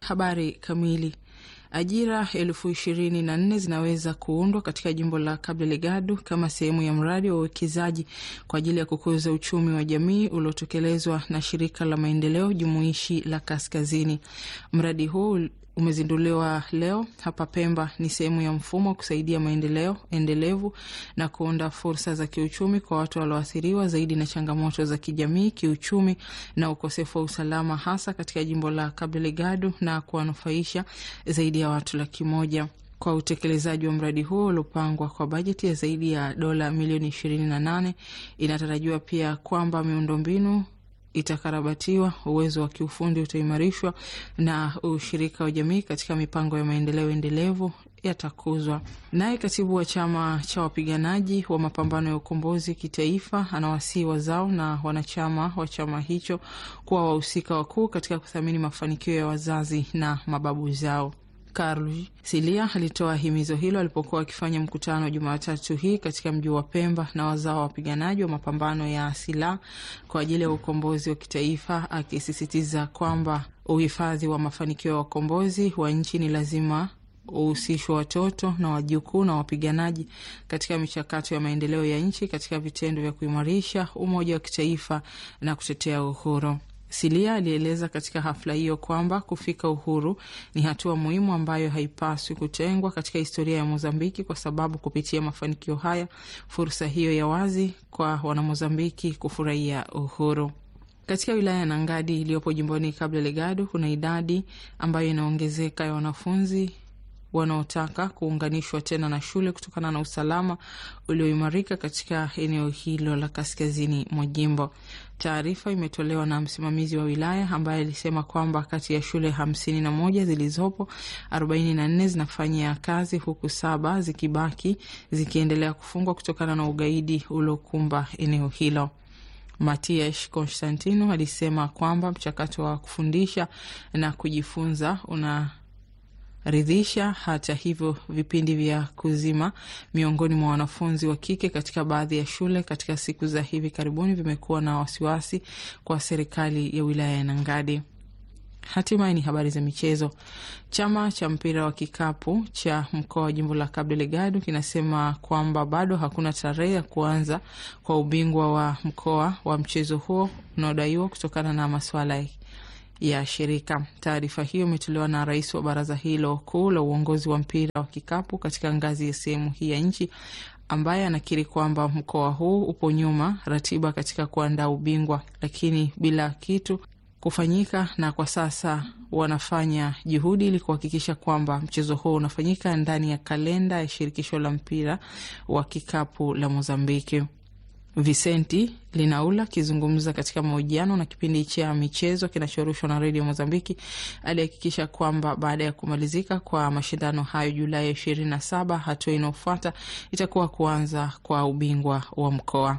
Habari kamili. Ajira elfu ishirini na nne zinaweza kuundwa katika jimbo la Cabo Delgado kama sehemu ya mradi wa uwekezaji kwa ajili ya kukuza uchumi wa jamii uliotekelezwa na shirika la maendeleo jumuishi la Kaskazini. Mradi huu umezinduliwa leo hapa Pemba. Ni sehemu ya mfumo wa kusaidia maendeleo endelevu na kuunda fursa za kiuchumi kwa watu walioathiriwa zaidi na changamoto za kijamii, kiuchumi na ukosefu wa usalama, hasa katika jimbo la Cabo Delgado na kuwanufaisha zaidi ya watu laki moja kwa utekelezaji wa mradi huo uliopangwa kwa bajeti ya zaidi ya dola milioni ishirini na nane. Inatarajiwa pia kwamba miundombinu itakarabatiwa, uwezo wa kiufundi utaimarishwa na ushirika wa jamii katika mipango ya maendeleo endelevu yatakuzwa. Naye katibu wa chama cha wapiganaji wa mapambano ya ukombozi kitaifa anawasihi wazao na wanachama wa chama hicho kuwa wahusika wakuu katika kuthamini mafanikio ya wazazi na mababu zao. Karl Silia alitoa himizo hilo alipokuwa akifanya mkutano Jumatatu hii katika mji wa Pemba na wazao wa wapiganaji wa mapambano ya silaha kwa ajili ya ukombozi wa kitaifa, akisisitiza kwamba uhifadhi wa mafanikio ya wakombozi wa nchi ni lazima uhusishwe watoto na wajukuu na wapiganaji katika michakato ya maendeleo ya nchi katika vitendo vya kuimarisha umoja wa kitaifa na kutetea uhuru. Silia alieleza katika hafla hiyo kwamba kufika uhuru ni hatua muhimu ambayo haipaswi kutengwa katika historia ya Mozambiki, kwa sababu kupitia mafanikio haya, fursa hiyo ya wazi kwa Wanamozambiki kufurahia uhuru. Katika wilaya ya Nangadi iliyopo jimboni Cabo Delgado kuna idadi ambayo inaongezeka ya wanafunzi wanaotaka kuunganishwa tena na shule kutokana na usalama ulioimarika katika eneo hilo la kaskazini mwa jimbo. Taarifa imetolewa na msimamizi wa wilaya ambaye alisema kwamba kati ya shule hamsini na moja zilizopo, arobaini na nne zinafanya kazi huku saba zikibaki zikiendelea kufungwa kutokana na ugaidi uliokumba eneo hilo. Matias Constantino alisema kwamba mchakato wa kufundisha na kujifunza una ridhisha. Hata hivyo, vipindi vya kuzima miongoni mwa wanafunzi wa kike katika baadhi ya shule katika siku za hivi karibuni vimekuwa na wasiwasi kwa serikali ya wilaya ya Nangadi. Hatimaye ni habari za michezo. Chama cha mpira wa kikapu cha mkoa wa jimbo la Cabo Delgado kinasema kwamba bado hakuna tarehe ya kuanza kwa ubingwa wa mkoa wa mchezo huo unaodaiwa kutokana na masuala ya shirika. Taarifa hiyo imetolewa na rais wa baraza hilo kuu la uongozi wa mpira wa kikapu katika ngazi ya sehemu hii ya nchi, ambaye anakiri kwamba mkoa huu upo nyuma ratiba katika kuandaa ubingwa, lakini bila kitu kufanyika, na kwa sasa wanafanya juhudi ili kuhakikisha kwamba mchezo huo unafanyika ndani ya kalenda ya shirikisho la mpira wa kikapu la Mozambiki. Vicenti Linaula akizungumza katika mahojiano na kipindi cha michezo kinachorushwa na redio Mozambiki alihakikisha kwamba baada ya kumalizika kwa mashindano hayo Julai ishirini na saba, hatua inayofuata itakuwa kuanza kwa ubingwa wa mkoa.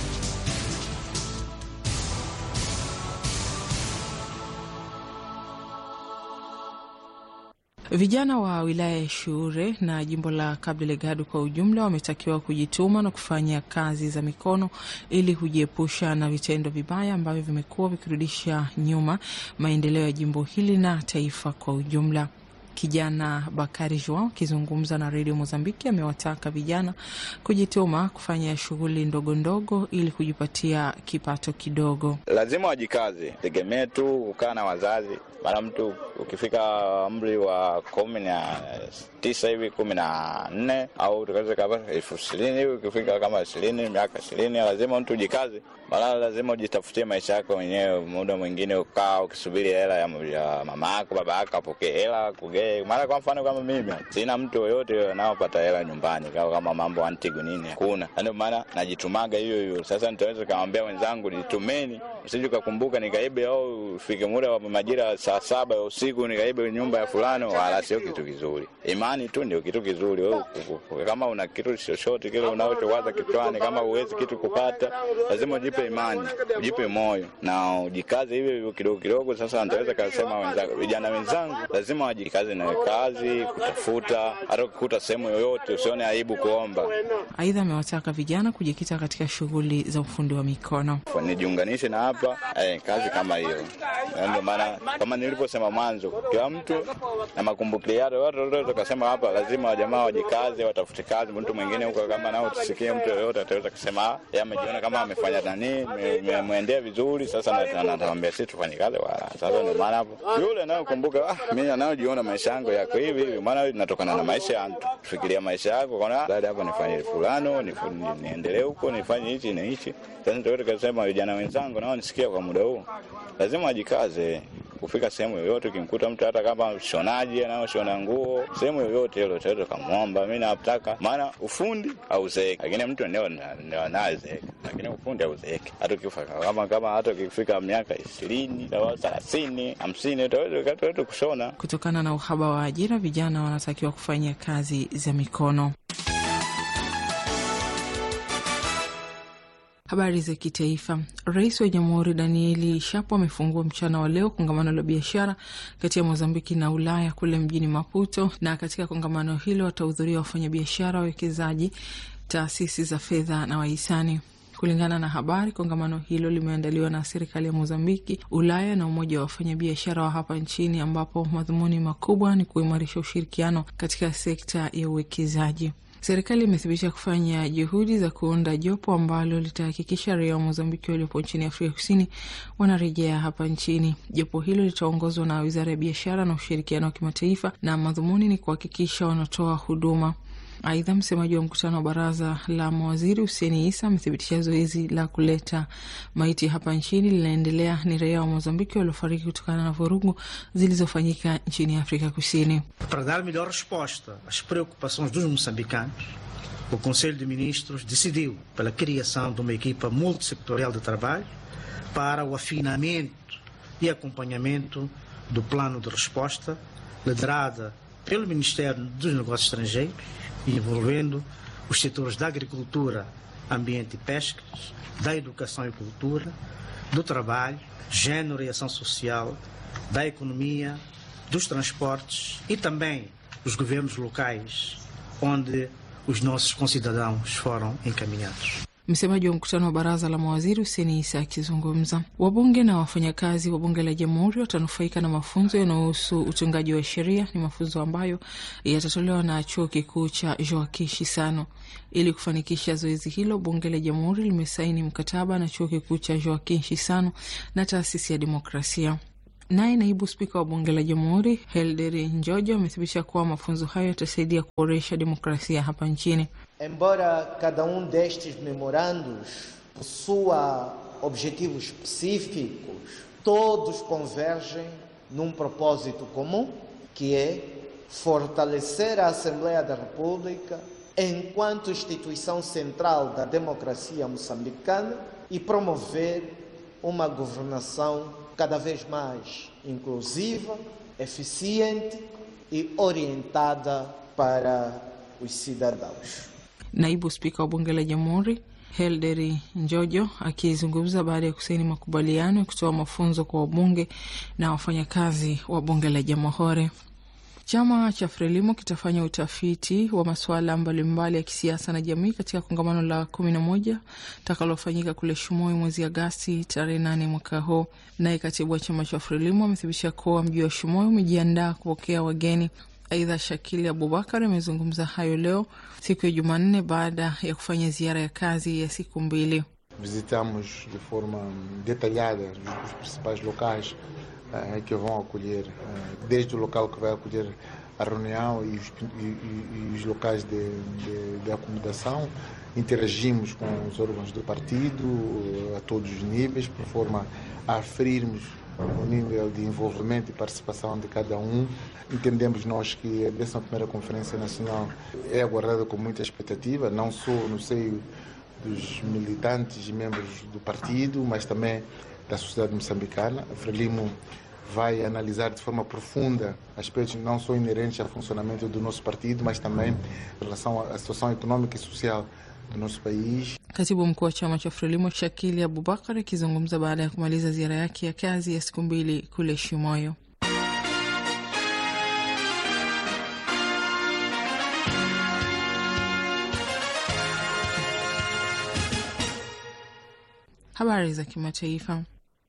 Vijana wa wilaya ya Shure na jimbo la Cabo Delgado kwa ujumla wametakiwa kujituma na kufanya kazi za mikono ili kujiepusha na vitendo vibaya ambavyo vimekuwa vikirudisha nyuma maendeleo ya jimbo hili na taifa kwa ujumla. Kijana Bakari Joao akizungumza na redio Mozambiki amewataka vijana kujituma kufanya shughuli ndogo ndogo ili kujipatia kipato kidogo. Lazima wajikaze, tegemee tu kukaa na wazazi. Mara mtu ukifika umri wa kumi na tisa hivi kumi na nne au tukaweza kama elfu ishirini hivi ukifika kama ishirini miaka ishirini lazima mtu ujikaze, mara lazima ujitafutie maisha yako mwenyewe. Muda mwingine ukaa ukisubiri hela ya, ya mama yako baba yako apokee hela kugee. Mara kwa mfano kama mimi sina mtu yoyote anaopata hela nyumbani kama, kama mambo antigu nini hakuna, ndio maana najitumaga hiyo hiyo. Sasa nitaweza kamwambia wenzangu nitumeni, usije ukakumbuka nikaibe au ufike muda wa majira saa saba ya usiku nikaibe nyumba ya fulani, wala sio kitu kizuri. Imani tu ndio kitu kizuri. Wewe kama una kitu chochote kile unachowaza kichwani, kama uwezi kitu kupata, lazima ujipe imani, ujipe moyo na ujikaze hivyo hivyo kidogo kidogo. Sasa nitaweza kusema wenzangu, vijana wenzangu, lazima wajikaze na kazi, kutafuta. Hata ukikuta sehemu yoyote, usione aibu kuomba. Aidha, amewataka vijana kujikita katika shughuli za ufundi wa mikono. Nijiunganishe na hapa eh, kazi kama hiyo. Ndio maana kama nilivyosema mwanzo, kila mtu na makumbuki yake. Watu tukasema hapa lazima wajamaa wajikaze, watafute kazi. Mtu mwingine huko kama nao tusikie, mtu yoyote ataweza kusema yeye amejiona kama amefanya nani, mwendea vizuri. Sasa natawambia sisi tufanye kazi wala. Sasa ndio maana hapo yule anayokumbuka, ah, mimi anayojiona maisha yangu yako hivi hivi, maana inatokana na maisha ya mtu. Fikiria maisha yako, kana baada hapo nifanye fulano, niendelee huko, nifanye hichi na hichi. Sasa ndio tukasema vijana wenzangu nao nisikia kwa muda huu lazima wajikaze kufika sehemu yoyote. Ukimkuta mtu hata kama shonaji anayoshona nguo sehemu yoyote ile, utaweza kumwomba, mimi nataka, maana ufundi hauzeeki, lakini mtu ndio ndio anazeeka, lakini ufundi hauzeeki. Hata ukifa kama kama hata ukifika miaka ishirini au thelathini hamsini utaweza kushona. Kutokana na uhaba wa ajira, vijana wanatakiwa kufanya kazi za mikono. Habari za kitaifa. Rais wa Jamhuri Danieli Shapo amefungua mchana wa leo kongamano la biashara kati ya Mozambiki na Ulaya kule mjini Maputo, na katika kongamano hilo watahudhuria wafanyabiashara, wawekezaji, taasisi za fedha na wahisani. Kulingana na habari, kongamano hilo limeandaliwa na serikali ya Mozambiki, Ulaya na umoja wa wafanyabiashara wa hapa nchini, ambapo madhumuni makubwa ni kuimarisha ushirikiano katika sekta ya uwekezaji. Serikali imethibitisha kufanya juhudi za kuunda jopo ambalo litahakikisha raia wa Mozambiki waliopo nchini Afrika Kusini wanarejea hapa nchini. Jopo hilo litaongozwa na Wizara ya Biashara na Ushirikiano wa Kimataifa na madhumuni ni kuhakikisha wanatoa huduma. Aidha, msemaji wa mkutano wa baraza la mawaziri Huseni Isa amethibitisha zoezi la kuleta maiti hapa nchini linaendelea. Ni raia wa Mozambiki waliofariki kutokana na vurugu zilizofanyika nchini Afrika Kusini. Para dar melhor resposta às preocupações dos moçambicanos, o Conselho de Ministros decidiu pela criação de uma equipa multissectorial de trabalho para o afinamento e acompanhamento do plano de resposta, liderada pelo Ministério dos Negócios Estrangeiros, envolvendo os setores da agricultura, ambiente e pescas, da educação e cultura, do trabalho, género e ação social, da economia, dos transportes e também os governos locais, onde os nossos concidadãos foram encaminhados. Msemaji wa mkutano wa baraza la mawaziri Huseni Isa akizungumza. Wabunge na wafanyakazi wa bunge la jamhuri watanufaika na mafunzo yanayohusu utungaji wa sheria. Ni mafunzo ambayo yatatolewa na chuo kikuu cha Joaquim Chissano. Ili kufanikisha zoezi hilo, bunge la jamhuri limesaini mkataba na chuo kikuu cha Joaquim Chissano na taasisi ya demokrasia. Naye naibu spika wa bunge la jamhuri Helderi Njojo amethibitisha kuwa mafunzo hayo yatasaidia kuboresha demokrasia hapa nchini. Embora cada um destes memorandos possua objetivos específicos, todos convergem num propósito comum, que é fortalecer a Assembleia da República enquanto instituição central da democracia moçambicana e promover uma governação cada vez mais inclusiva, eficiente e orientada para os cidadãos. Naibu spika wa bunge la jamhuri Helderi Njojo akizungumza baada ya kusaini makubaliano ya kutoa mafunzo kwa wabunge na wafanyakazi wa bunge la jamhuri. Chama cha Frelimo kitafanya utafiti wa masuala mbalimbali ya kisiasa na jamii katika kongamano la kumi na moja takalofanyika kule Shumoi mwezi Agasti tarehe nane mwaka huu. Naye katibu wa chama cha Frelimo amethibitisha kuwa mji wa Shumoi umejiandaa kupokea wageni. Aidha, Shakili Abubakar amezungumza hayo leo siku ya Jumanne baada ya kufanya ziara ya kazi ya siku mbili. Visitamos de forma detalhada os principais locais uh, que vão acolher, uh, desde o local que vai acolher a reunião e os, e, e, e os locais de, de, de acomodação. Interagimos com os órgãos do partido a todos os níveis, por forma a aferirmos o nível de envolvimento e participação de cada um. Entendemos nós que a 11ª Conferência Nacional é aguardada com muita expectativa, não só no seio dos militantes e membros do partido, mas também da sociedade moçambicana. A Frelimo vai analisar de forma profunda aspectos não só inerentes ao funcionamento do nosso partido, mas também em relação à situação econômica e social do nosso país. Katibu mkuu wa chama cha Frelimo Shakili Abubakar akizungumza baada ya kumaliza ziara yake ya kazi ya siku mbili kule Shimoyo. Habari za kimataifa.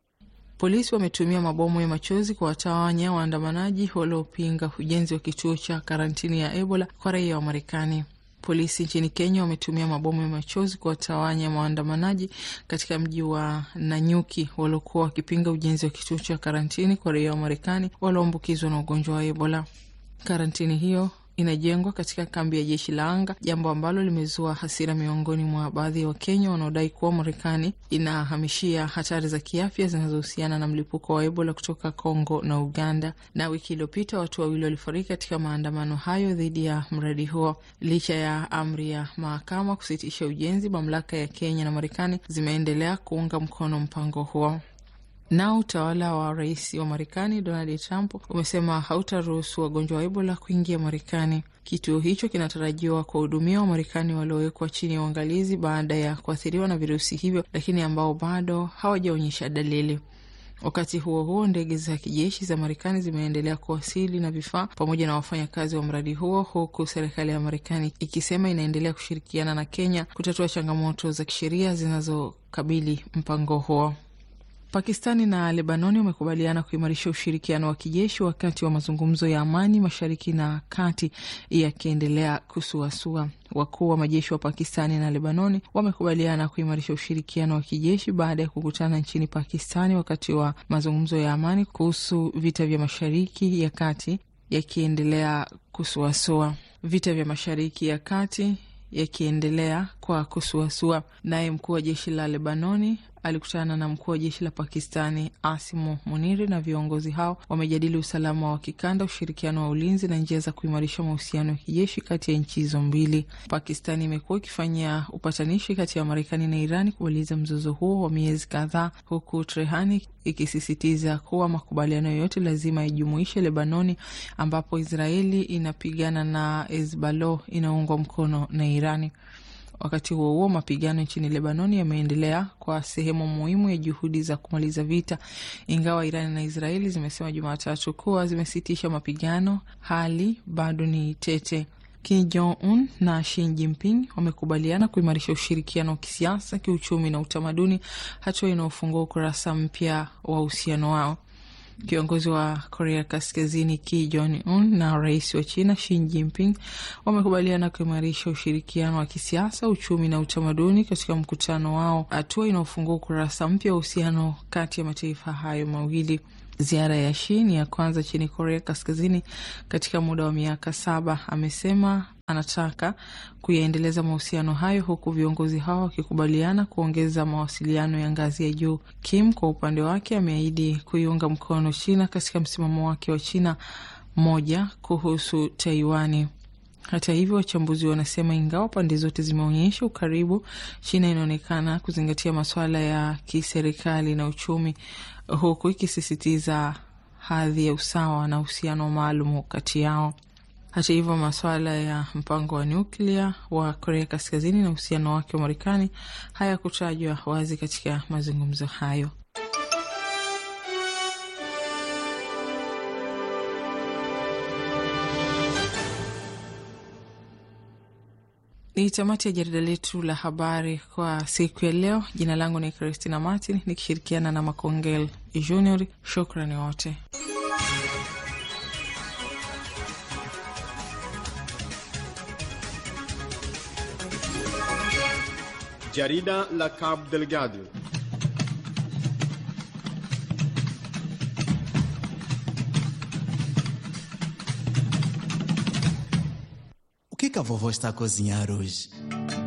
Polisi wametumia mabomu ya machozi kuwatawanya waandamanaji waliopinga ujenzi wa kituo cha karantini ya Ebola kwa raia wa Marekani. Polisi nchini Kenya wametumia mabomu ya machozi kuwatawanya waandamanaji katika mji wa Nanyuki waliokuwa wakipinga ujenzi wa kituo cha karantini kwa raia wa Marekani walioambukizwa na ugonjwa wa Ebola. Karantini hiyo inajengwa katika kambi ya jeshi la anga, jambo ambalo limezua hasira miongoni mwa baadhi ya Wakenya wanaodai kuwa Marekani inahamishia hatari za kiafya zinazohusiana na mlipuko wa Ebola kutoka Kongo na Uganda. Na wiki iliyopita watu wawili walifariki katika maandamano hayo dhidi ya mradi huo. Licha ya amri ya mahakama kusitisha ujenzi, mamlaka ya Kenya na Marekani zimeendelea kuunga mkono mpango huo. Nao utawala wa rais wa Marekani Donald Trump umesema hautaruhusu wagonjwa wa Ebola kuingia Marekani. Kituo hicho kinatarajiwa kuwahudumia Wamarekani waliowekwa chini ya uangalizi baada ya kuathiriwa na virusi hivyo, lakini ambao bado hawajaonyesha dalili. Wakati huo huo, ndege za kijeshi za Marekani zimeendelea kuwasili na vifaa pamoja na wafanyakazi wa mradi huo, huku serikali ya Marekani ikisema inaendelea kushirikiana na Kenya kutatua changamoto za kisheria zinazokabili mpango huo. Pakistani na Lebanoni wamekubaliana kuimarisha ushirikiano wa kijeshi wakati wa mazungumzo ya amani mashariki na kati yakiendelea kusuasua. Wakuu wa majeshi wa Pakistani na Lebanoni wamekubaliana kuimarisha ushirikiano wa kijeshi baada ya kukutana nchini Pakistani wakati wa mazungumzo ya amani kuhusu vita vya mashariki ya kati yakiendelea kusuasua. Vita vya mashariki ya kati yakiendelea kwa kusuasua. Naye mkuu wa jeshi la Lebanoni alikutana na mkuu wa jeshi la Pakistani Asimu Muniri, na viongozi hao wamejadili usalama wa kikanda, ushirikiano wa ulinzi na njia za kuimarisha mahusiano ya kijeshi kati ya nchi hizo mbili. Pakistani imekuwa ikifanyia upatanishi kati ya Marekani na Irani kumaliza mzozo huo wa miezi kadhaa, huku Trehani ikisisitiza kuwa makubaliano yoyote lazima yajumuishe Lebanoni, ambapo Israeli inapigana na Hezbollah inaungwa mkono na Irani. Wakati huo huo, mapigano nchini Lebanoni yameendelea kwa sehemu muhimu ya juhudi za kumaliza vita, ingawa Irani na Israeli zimesema Jumatatu kuwa zimesitisha mapigano, hali bado ni tete. Kim Jong Un na Xi Jinping wamekubaliana kuimarisha ushirikiano wa kisiasa, kiuchumi na utamaduni, hatua inayofungua ukurasa mpya wa uhusiano wao. Kiongozi wa Korea Kaskazini Kim Jong Un na rais wa China Xi Jinping wamekubaliana kuimarisha ushirikiano wa kisiasa, uchumi na utamaduni katika mkutano wao, hatua inaofungua ukurasa mpya wa uhusiano kati ya mataifa hayo mawili. Ziara ya Xi ni ya kwanza nchini Korea Kaskazini katika muda wa miaka saba. Amesema anataka kuyaendeleza mahusiano hayo huku viongozi hao wakikubaliana kuongeza mawasiliano ya ngazi ya juu. Kim kwa upande wake ameahidi kuiunga mkono China katika msimamo wake wa China moja kuhusu Taiwani. Hata hivyo, wachambuzi wanasema ingawa pande zote zimeonyesha ukaribu, China inaonekana kuzingatia masuala ya kiserikali na uchumi, huku ikisisitiza hadhi ya usawa na uhusiano maalum kati yao. Hata hivyo, masuala ya mpango wa nyuklia wa Korea Kaskazini na uhusiano wake wa Marekani hayakutajwa wazi katika mazungumzo hayo. Ni tamati ya jarida letu la habari kwa siku ya leo. Jina langu ni Christina Martin nikishirikiana na Makongel Junior. Shukrani wote. Jarida la Cabo Delgado. O que, que a vovó está a cozinhar hoje?